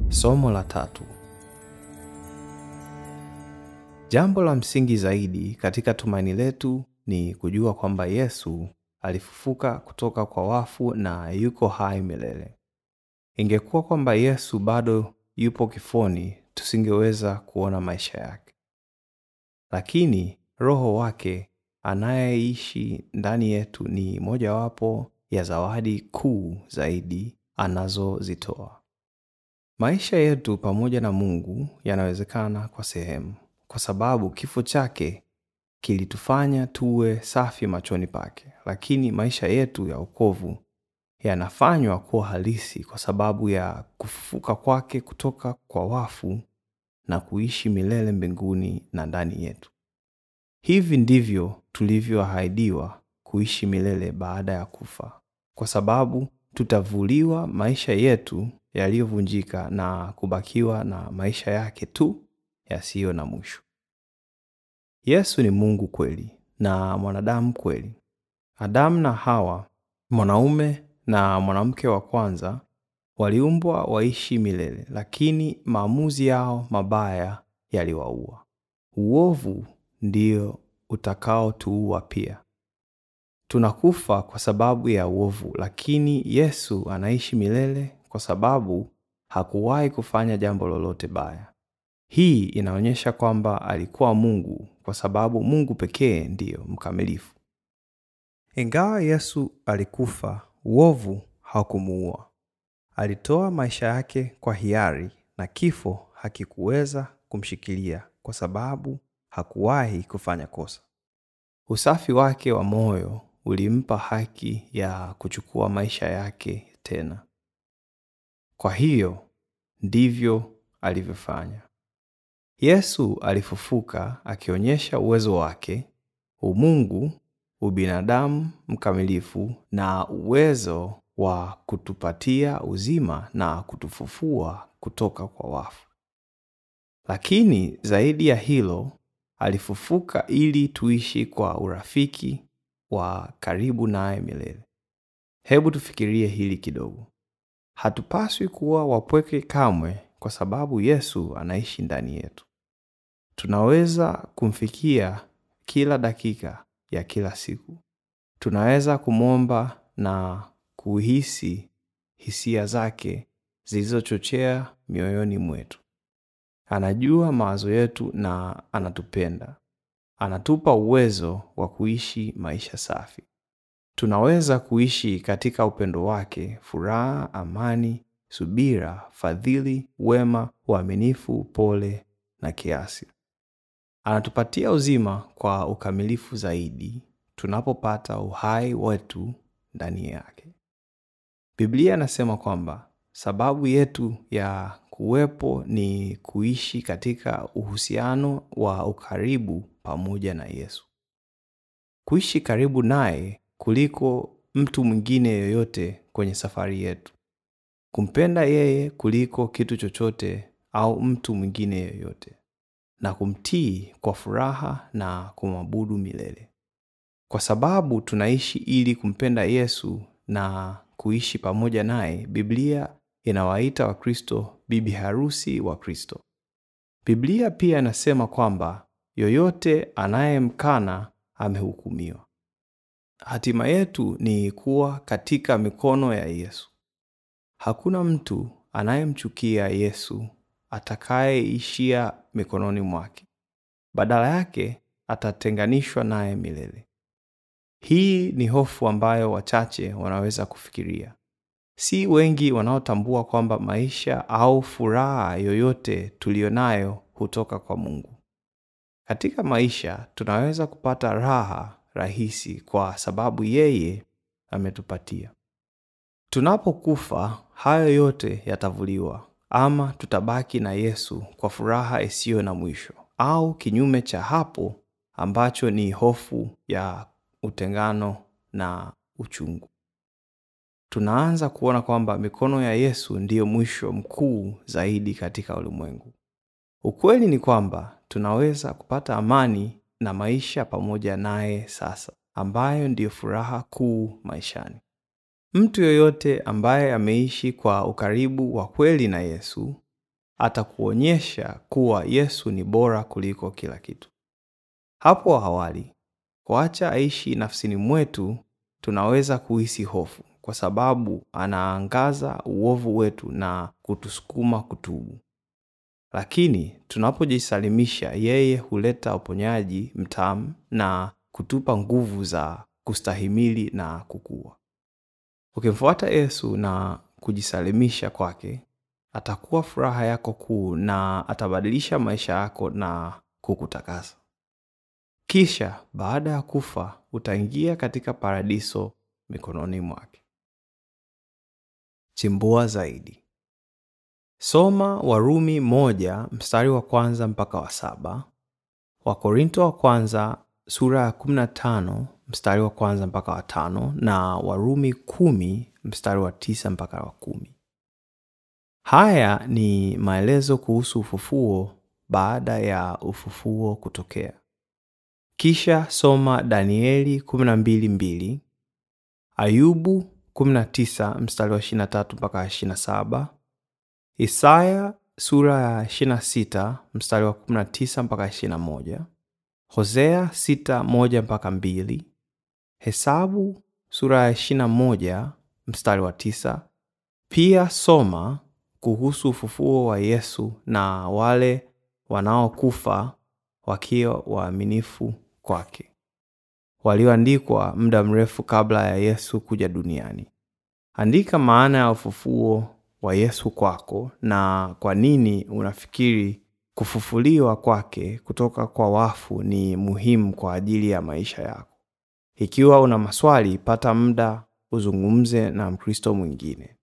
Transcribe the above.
Somo la tatu. Jambo la msingi zaidi katika tumaini letu ni kujua kwamba Yesu alifufuka kutoka kwa wafu na yuko hai milele. Ingekuwa kwamba Yesu bado yupo kifoni, tusingeweza kuona maisha yake. Lakini Roho wake anayeishi ndani yetu ni mojawapo ya zawadi kuu zaidi anazozitoa. Maisha yetu pamoja na Mungu yanawezekana kwa sehemu, kwa sababu kifo chake kilitufanya tuwe safi machoni pake. Lakini maisha yetu ya wokovu yanafanywa kuwa halisi kwa sababu ya kufufuka kwake kutoka kwa wafu na kuishi milele mbinguni na ndani yetu. Hivi ndivyo tulivyoahidiwa kuishi milele baada ya kufa, kwa sababu tutavuliwa maisha yetu yaliyovunjika na kubakiwa na maisha yake tu yasiyo na mwisho. Yesu ni Mungu kweli na mwanadamu kweli. Adamu na Hawa, mwanaume na mwanamke wa kwanza, waliumbwa waishi milele, lakini maamuzi yao mabaya yaliwaua. Uovu ndio utakaotuua pia. Tunakufa kwa sababu ya uovu, lakini Yesu anaishi milele kwa sababu hakuwahi kufanya jambo lolote baya. Hii inaonyesha kwamba alikuwa Mungu kwa sababu Mungu pekee ndiyo mkamilifu. Ingawa Yesu alikufa, uovu haukumuua. Alitoa maisha yake kwa hiari na kifo hakikuweza kumshikilia kwa sababu hakuwahi kufanya kosa. Usafi wake wa moyo ulimpa haki ya kuchukua maisha yake tena. Kwa hiyo ndivyo alivyofanya. Yesu alifufuka akionyesha uwezo wake, umungu, ubinadamu mkamilifu na uwezo wa kutupatia uzima na kutufufua kutoka kwa wafu. Lakini zaidi ya hilo, alifufuka ili tuishi kwa urafiki wa karibu naye milele. Hebu tufikirie hili kidogo. Hatupaswi kuwa wapweke kamwe kwa sababu Yesu anaishi ndani yetu. Tunaweza kumfikia kila dakika ya kila siku. Tunaweza kumwomba na kuhisi hisia zake zilizochochea mioyoni mwetu. Anajua mawazo yetu na anatupenda. Anatupa uwezo wa kuishi maisha safi. Tunaweza kuishi katika upendo wake, furaha, amani, subira, fadhili, wema, uaminifu, upole na kiasi. Anatupatia uzima kwa ukamilifu zaidi tunapopata uhai wetu ndani yake. Biblia inasema kwamba sababu yetu ya kuwepo ni kuishi katika uhusiano wa ukaribu pamoja na Yesu. Kuishi karibu naye kuliko mtu mwingine yoyote kwenye safari yetu. Kumpenda yeye kuliko kitu chochote au mtu mwingine yoyote. Na kumtii kwa furaha na kumwabudu milele. Kwa sababu tunaishi ili kumpenda Yesu na kuishi pamoja naye, Biblia inawaita Wakristo bibi harusi wa Kristo. Biblia pia inasema kwamba yoyote anayemkana amehukumiwa. Hatima yetu ni kuwa katika mikono ya Yesu. Hakuna mtu anayemchukia Yesu atakayeishia mikononi mwake. Badala yake atatenganishwa naye milele. Hii ni hofu ambayo wachache wanaweza kufikiria. Si wengi wanaotambua kwamba maisha au furaha yoyote tuliyonayo hutoka kwa Mungu. Katika maisha tunaweza kupata raha rahisi kwa sababu yeye ametupatia. Tunapokufa, hayo yote yatavuliwa, ama tutabaki na Yesu kwa furaha isiyo na mwisho, au kinyume cha hapo ambacho ni hofu ya utengano na uchungu. Tunaanza kuona kwamba mikono ya Yesu ndiyo mwisho mkuu zaidi katika ulimwengu. Ukweli ni kwamba tunaweza kupata amani na maisha pamoja naye sasa, ambayo ndiyo furaha kuu maishani. Mtu yoyote ambaye ameishi kwa ukaribu wa kweli na Yesu atakuonyesha kuwa Yesu ni bora kuliko kila kitu. Hapo awali, kuacha aishi nafsini mwetu, tunaweza kuhisi hofu kwa sababu anaangaza uovu wetu na kutusukuma kutubu. Lakini tunapojisalimisha, yeye huleta uponyaji mtamu na kutupa nguvu za kustahimili na kukua. Ukimfuata Yesu na kujisalimisha kwake, atakuwa furaha yako kuu na atabadilisha maisha yako na kukutakasa. Kisha baada ya kufa utaingia katika paradiso mikononi mwake. Chimbua zaidi. Soma Warumi moja mstari wa kwanza mpaka wa saba, Wakorinto wa kwanza sura ya 15 mstari wa kwanza mpaka wa tano na Warumi kumi mstari wa tisa mpaka wa kumi. Haya ni maelezo kuhusu ufufuo baada ya ufufuo kutokea. Kisha soma Danieli 12:2, Ayubu 19 mstari wa 23 mpaka 27, Isaya sura ya 26 mstari wa 19 mpaka 21, Hosea 6:1 mpaka 2, Hesabu sura ya 21 mstari wa 9. Pia soma kuhusu ufufuo wa Yesu na wale wanaokufa wakiwa waaminifu kwake, walioandikwa muda mrefu kabla ya Yesu kuja duniani. Andika maana ya ufufuo wa Yesu kwako na kwa nini unafikiri kufufuliwa kwake kutoka kwa wafu ni muhimu kwa ajili ya maisha yako. Ikiwa una maswali, pata muda uzungumze na Mkristo mwingine.